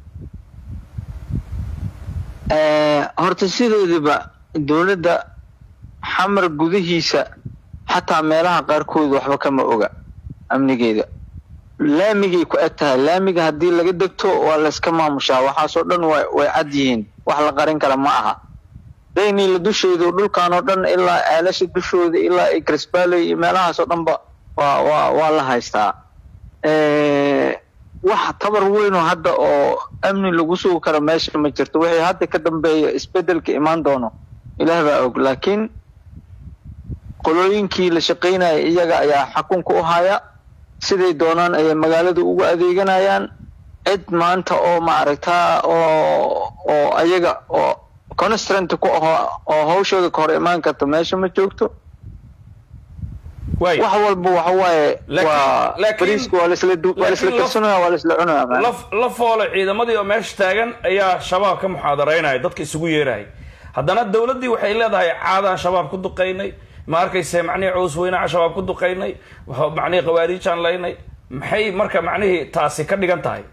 [SPEAKER 4] Ee, horta sideedaba dowladda xamar gudihiisa xataa meelaha qaarkood waxba kama oga amnigeeda laamigay ku eg tahay laamiga haddii laga degto waa layska maamushaa waxaasoo dhan way way cad yihiin wax la qarin kara ma aha dayniila dusheedu dhulkan oo dhan ilaa ceelasha dushooda ilaa ay crisbaley iyo meelahaasoo dhanba waa waa waa la haystaa Ee, wax tabar weyn oo hadda oo amni lagu sugi karo meesha ma jirto wixii hadda ka dambeeya isbedelka imaan doono ilaah baa og laakiin qolooyinkii la shaqaynaya iyaga ayaa xakunka u haya siday doonaan ayay magaalada ugu adeeganayaan cid maanta oo maaragtaa oo oo ayaga oo constrant ku aho oo hawshooda ka hor imaan karta meesha ma joogto
[SPEAKER 1] waayo
[SPEAKER 4] wax walba waxa waaye
[SPEAKER 1] Laakiin-
[SPEAKER 4] waa
[SPEAKER 1] laakiin-
[SPEAKER 4] bariiska waa laisla du- waa laisla
[SPEAKER 1] laakiin laf-
[SPEAKER 4] karsanaya waa laisla cunaya
[SPEAKER 1] la la foole ciidamadii oo meesha taagan ayaa shabaab ka muxaadaraynaya dadka isugu yeeraya haddana dowladdii waxay leedahay caadaan shabaab ku duqaynay ma arkayse macnihii cows weynaa shabaab ku duqaynay waxa- macnihii khawaariijaan laynay maxay marka macnihii taasi ka dhigan tahay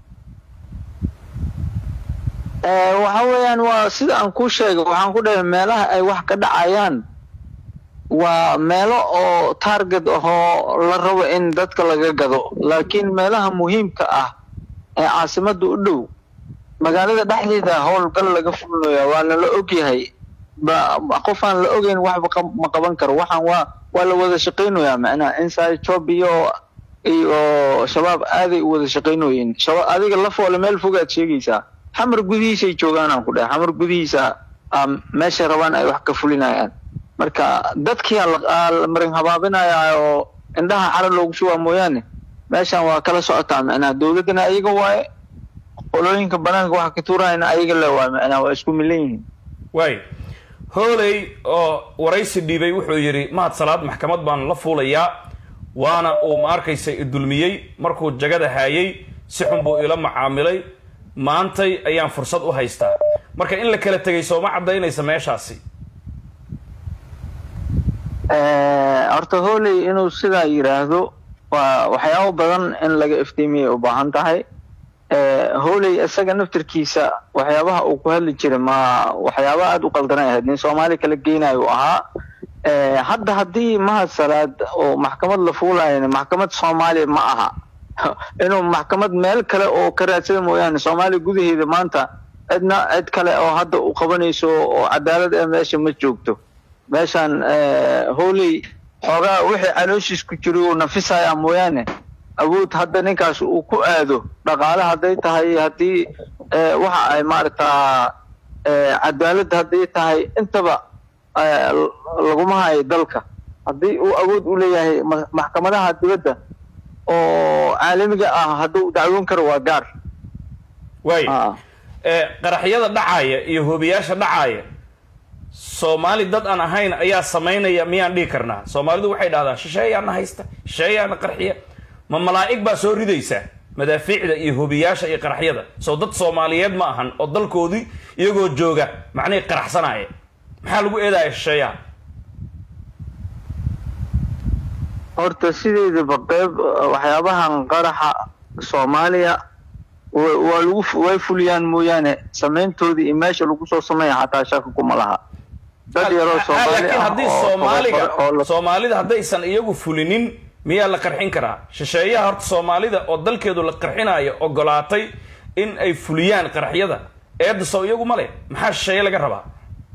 [SPEAKER 4] Ee, waxa weeyaan waa sida aan kuu sheegay waxaan ku dhahay meelaha ay wax ka dhacayaan waa meelo oo target ahoo la rabo in dadka laga gado laakiin meelaha muhiimka ah ee caasimada u dhow magaalada dhexdeeda howlgal laga fulinayaa waana la ogyahay ba ba- qof aan la ogeyn waxba qab- ma qaban karo waxaan waa waa la wada shaqaynayaa macnaha inside job iyo iyo shabaab aaday u wada shaqaynoyiin shaba adiga la foole meel fogaad sheegaysaa xamar gudihiisay joogaan aan ku dhahay xamar gudihiisa aa meeshay rabaan ay wax ka fulinayaan marka dadkii aa la- aa la marin habaabinaya oo indhaha cara loogu shubaa mooyaane meeshan waa kala socotaa macnaha dowladdana ayaga waaye qolooyinka banaanka waxa ka tuurayana ayaga le waaye macnaha waa isku milan yihiin
[SPEAKER 1] waayo hooley oo waraysi dhiibay wuxuu yidhi mahad salaad maxkamad baan la fuulayaa waana uu ma arkaysa idulmiyey markuu jagada haayay si xun buu ila macaamilay maantay ayaan fursad u haystaa marka in la kala tegay sooma caddaynaysa meeshaasi
[SPEAKER 4] Eh, horta hooley inuu sidaa yidhaahdo waa waxyaabo badan in laga iftiimiyay u baahan tahay Eh, hooley isaga naftirkiisa waxyaabaha uu ku hadli jiray ma waxyaaba aada u qaldanay ahayd nin soomaali kala geynayo uu ahaa Eh, hadda haddii mahad salaad oo maxkamad la fuulayana maxkamad soomaaliya ma aha inuu maxkamad meel kale oo ka raadsada mooyaane soomaaliya gudaheeda maanta cidna cid kale oo hadda u qabanayso oo cadaalad ee meesha ma joogto meeshan hooley xoogaa wixii calooshiis ku jiro uu nafisaya mooyaane awood hadda ninkaas uu ku aado dhaqaale hadday tahay haddii eh, waxa ay maaragtaa eh, cadaalad hadday tahay intaba eh, l- laguma kuma hayo dalka haddii uu awood u leeyahay ma- maxkamadaha dibadda oo caalamiga ah hadduu dacwoon karo waa gaar
[SPEAKER 1] waay
[SPEAKER 4] Ah.
[SPEAKER 1] ee qaraxyada dhacaaya iyo hoobiyaasha dhacaaya soomaali dad aan ahayn ayaa samaynaya miyaan dhihi karnaa soomaalidu waxay dhahdaan shisheeyaana haysta shisheeyaana qarxiya ma malaa'ig baa soo ridaysa madaafiicda iyo hoobiyaasha iyo qaraxyada soo dad soomaaliyeed ma ahan oo dalkoodii iyagoo jooga macnihii qaraxsanaya maxaa lagu eedaya shisheeyaha
[SPEAKER 4] horta sideedaba qeyb uh, waxyaabahan qaraxa soomaaliya wa- waa lagu fu- way fuliyaan mooyaane samayntoodii iyo meesha lagu soo sameeya xataa shaka kuma laha dad yaroo
[SPEAKER 1] Ah,
[SPEAKER 4] soomaali
[SPEAKER 1] laakiin
[SPEAKER 4] ah
[SPEAKER 1] haddii
[SPEAKER 4] oo
[SPEAKER 1] soomaaliga
[SPEAKER 4] tababar- oo la-
[SPEAKER 1] soomaalida haddaysan iyagu fulinin miyaa la qarxin karaa shisheeyaha horta soomaalida oo dalkeedu la qarxinayo ogolaatay in ay fuliyaan qaraxyada eedda soo iyagu ma leh maxaa shisheeye laga rabaa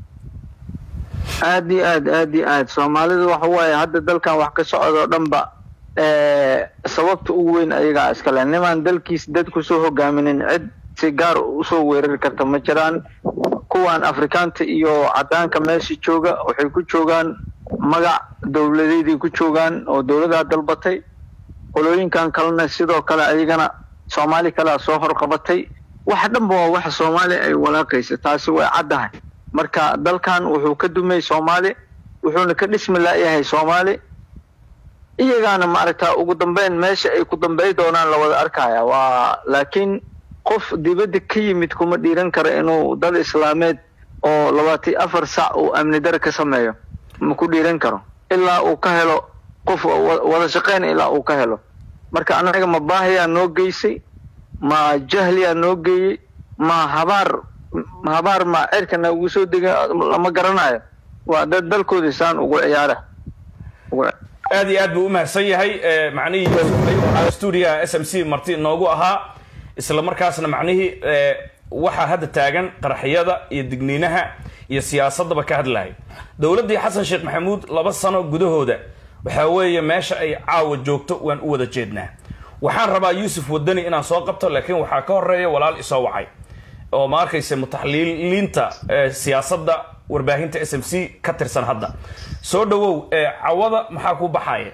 [SPEAKER 4] aad iyo aad aad iyo aad soomaalidu waxa waaye hadda dalkan wax ka socdo dhanba eh, sababta ugu weyn ayagaa iskale nimaan dalkiis dad kusoo hogaaminin cid si gaar usoo weerari karta ma jiraan kuwan afrikaanta iyo cadaanka meesha jooga waxay ku joogaan magac dowladeeday ku joogaan oo dowladaa dalbatay qolooyinkan kalena sidoo kale ayagana soomaali kalea soo horqabatay wax dhanba waa waxa soomaali ay walaaqaysa taasi way caddahay marka dalkan wuxuu ka dumay soomaali wuxuuna ka dhismi laayahay soomaali iyagaana maaragta ugu dambeyn meesha ay ku dambey doonaan la wada arkaya waa laakiin qof dibadda ka yimid kuma dhiiran karo inuu dal islaameed oo labaatan iyo afar sac uu amni dare ka sameeyo ma ku dhiiran karo ilaa uu ka helo qof wa- wada shaqeyn ilaa uu ka helo marka anaga ma baahiyaa noo geysay ma jahliyaa noo geeyey ma habaar ma habaar ma cirka noogu soo dega lama garanayo waa dad dalkoodii saan ugu ciyaara ugu
[SPEAKER 1] aad iyo aad buu u mahadsan yahay ee, macnihii waxaa stuudiyaha s m c marti noogu ahaa isla markaasna macnihii ee, waxaa hadda taagan qaraxyada iyo digniinaha iyo siyaasadaba ka hadlaya dowladdii xasan sheekh maxamuud laba sano gudahooda waxaa weeye meesha ay caawa joogto waan u wada jeednaa waxaan rabaa yuusuf wadani inaan soo qabto laakiin waxaa ka horeeya walaal isoo wacay oo ma arkaysa mutaxliiliinta ee, siyaasadda warbaahinta s m c ka tirsan hadda soo dhawow ee, cawada maxaa ku baxaya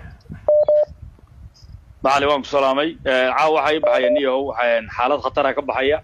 [SPEAKER 3] macali waan ku salaamay caawa waxaa ii baxaya niyahow waxaan xaalad khatara ka baxaya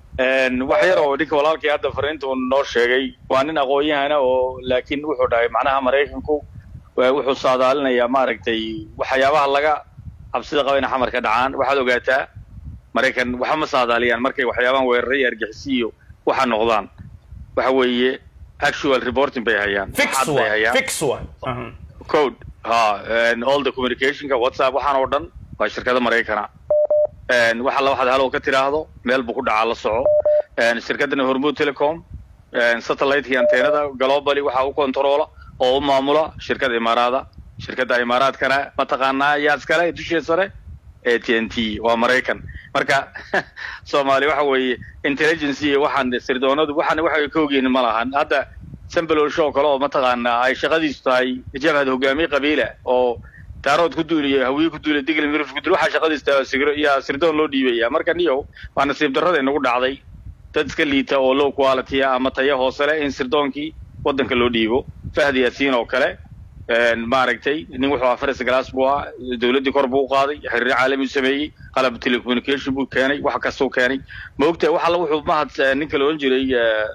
[SPEAKER 3] wax yar oo ninka walaalkii hadda fariinta uu noo sheegay waa nin aqoon-yahana oo laakiin wuxuu dhahay macnaha maraykanku waa- wuxuu saadaalinayaa maaragtay waxyaabaha laga cabsida qaba inay xamar ka dhacaan waxaad ogaataa maraykan waxa ma saadaaliyaan markay waxyaabahan weeraray iyo argixisi iyo waxa noqdaan waxa weeye actual reporting bay hayaan
[SPEAKER 1] fix
[SPEAKER 3] Xad bay
[SPEAKER 1] waay
[SPEAKER 3] hayaan
[SPEAKER 1] fix waay Mhm.
[SPEAKER 3] code ha and all the communicationka whatsapp waxaan oo dhan waa shirkada maraykana And waxa la waxaad halow ka tiraahdo meel buu ku dhacaa la soco And shirkadana hormuud telecom and satellite iyo anteenada globally waxa u controla oo u maamula shirkada imaaraada shirkada imaaraadkana mataqaanaa yaa iskale dushee sare ee t n t waa maraykan marka soomaali waxa weeye intelligence iyo waxaan sirdoonadu waxaan waxa ka ogyihin ma lahan hadda sambalool show kale oo mataqaanaa ay shaqadiisu tahay jabhad hogaamiye qabiila oo daarood ku duuliyo hawiye ku duuliyo digli mirif ku duuliyo waxaa shaqadiisu tahay sigiro iyo sirdoon loo dhiibaya marka niyow waa nasiib darrada inagu dhacday dad iska liita oo low quality ah ama tayo hoose leh in sirdoonkii waddanka loo dhiibo fahdi yaasiin oo kale een, maaragtay nin wuxuu ahaa faris glass buu ahaa dowladdii kor buu u qaaday xiriir caalami u sameeyey qalab telecommunication buu keenay wax kastuu keenay ma ogtahay wax alla wuxuu mahad eh, ninka la odhan jiray eh,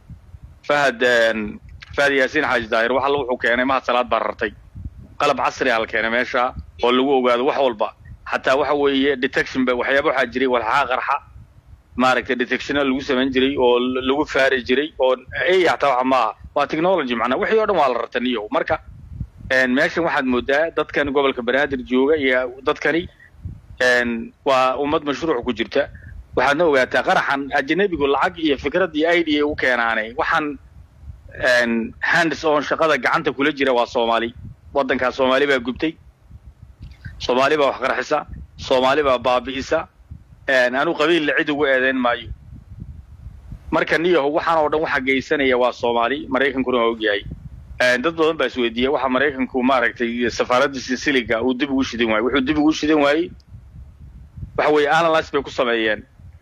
[SPEAKER 3] fahad een, fahad yaasiin xaaji daahir wax alla wuxuu keenay mahad salaad baa rartay qalab casri ah la keenay meesha oo lagu ogaado wax walba xataa waxa weeye detection ba waxyaaba waxaa jiray walxaha qarxa maaragtay detectiona lagu samayn jiray oo l- lagu faari jiray oo ay hataa waxa maaha waa technology macnaa wixii oo dhan waa la rartan iyo marka een, meeshan waxaad moodaa dadkan gobolka banaadir jooga iyo dadkani een, waa ummad mashruuc ku jirta waxaadna ogaataa qaraxan ajanabigu lacag iyo fikrad iyo idea u keenaanay waxaan een, hands on shaqada gacanta kula jira waa soomaali waddankaa soomaali baa gubtay soomaali baa wax qarxisa soomaali baa baabi'isa een, anu qabiilla cid ugu eedeyn maayo marka niyaho waxaan oo dhan waxa geysanaya waa soomaali maraykankuna waa ogyahay Een, dad badan baa isweydiiya waxa maraykanku maaragtay safaaradda sisiliga uu dib ugu shidan waayey wuxuu dib ugu shidan waayey waxa weeye analyse bay ku sameeyeen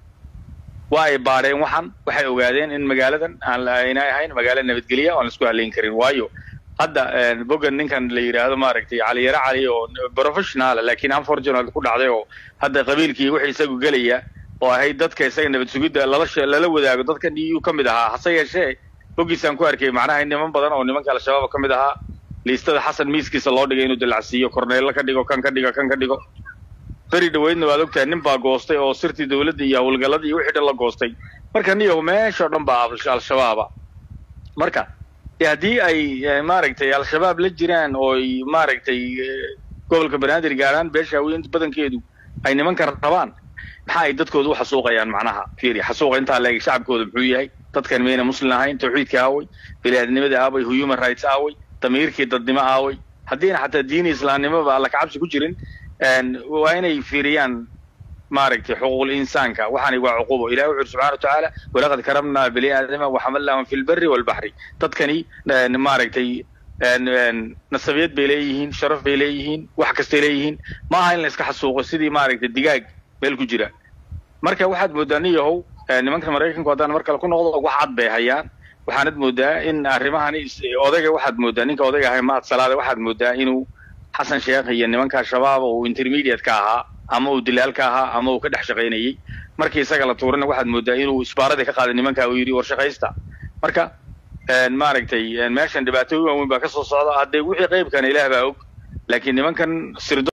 [SPEAKER 3] waa ay baadheen waxan waxay ogaadeen in magaaladan aan la- aynay ahayn magaalo nabadgelya oo aan la isku halayn karin waayo hadda bogan ninkan la yidhaahdo maaragtay cali yare cali oo professional laakiin unfortunate ku dhacday oo hadda qabiilkii wixii isagu gelaya oo ahayd dadka isaga nabad sugidda lala she- lala wadaago dadkan eu ka mid ahaa hase yeeshee bogiisaan ku arkay macnaha niman badan oo nimanka al-shabaab ka mid ahaa liistada xasan miiskiisa loo dhigay inuu dilacsiiyo korneello ka dhigo kan ka dhigo kan ka dhigo beri dhaweydna waad ogtahay nin baa goostay oo sirtii dowladda iyo howlgalladii iyo wixii dhan la goostay marka niyahu meeshao dhan baa al- al-shabaaba marka dee haddii ay eh, maaragtay al-shabaab la jiraan oo ay maaragtay eh, gobolka banaadir gaaraan beesha haweenka badankeedu ay nimankan rabaan maxaa ay dadkooda u xasuuqayaan macnaha fiiri xasuuqa intaa leeg shacabkooda muxuu yahay dadkan mayna muslim ahayn tawxiidka aaway biniaadnimada aaway human rights aaway damiirkii dadnimo aaway haddiina xataa diini islaamnimoba alla kacabsi ku jirin een, waa inay fiiriyaan maaragtay xuquuqul insaanka waxaani waa cuqubo ilahi wuxu uri subxana watacaala walaqad karamnaa bani aadama waxamalnahum fi lberi walbaxri dadkani een, maaragtay een, een, nasabiyad bay leeyihiin sharaf bay leeyihiin wax kastay leeyihiin ma aha in la iska xasuuqo sidii maaragtay digaag meel ku jira marka waxaad moodaa nin yahow eh, nimanka maraykanku haddaan mar kale ku noqdo wax cad bay hayaan waxaanad moodaa in arrimahani is- odayga waxaad moodaa ninka odayga ahay mahad salaade waxaad moodaa inuu xasan sheekh iyo nimanka shabaab uu intermediate ka ahaa ama uu dilaal ka ahaa ama uu ka dhex shaqaynayey markii isaga la tuurana waxaad moodaa inuu isbaaradii ka qaaday nimanka uu yidhi war shaqaysta marka een, maaragtay een, meeshan dhibaatooyin waaweyn baa ka soo socda haddee wixii qaybkana ilaah baa og laakiin nimankan sirdo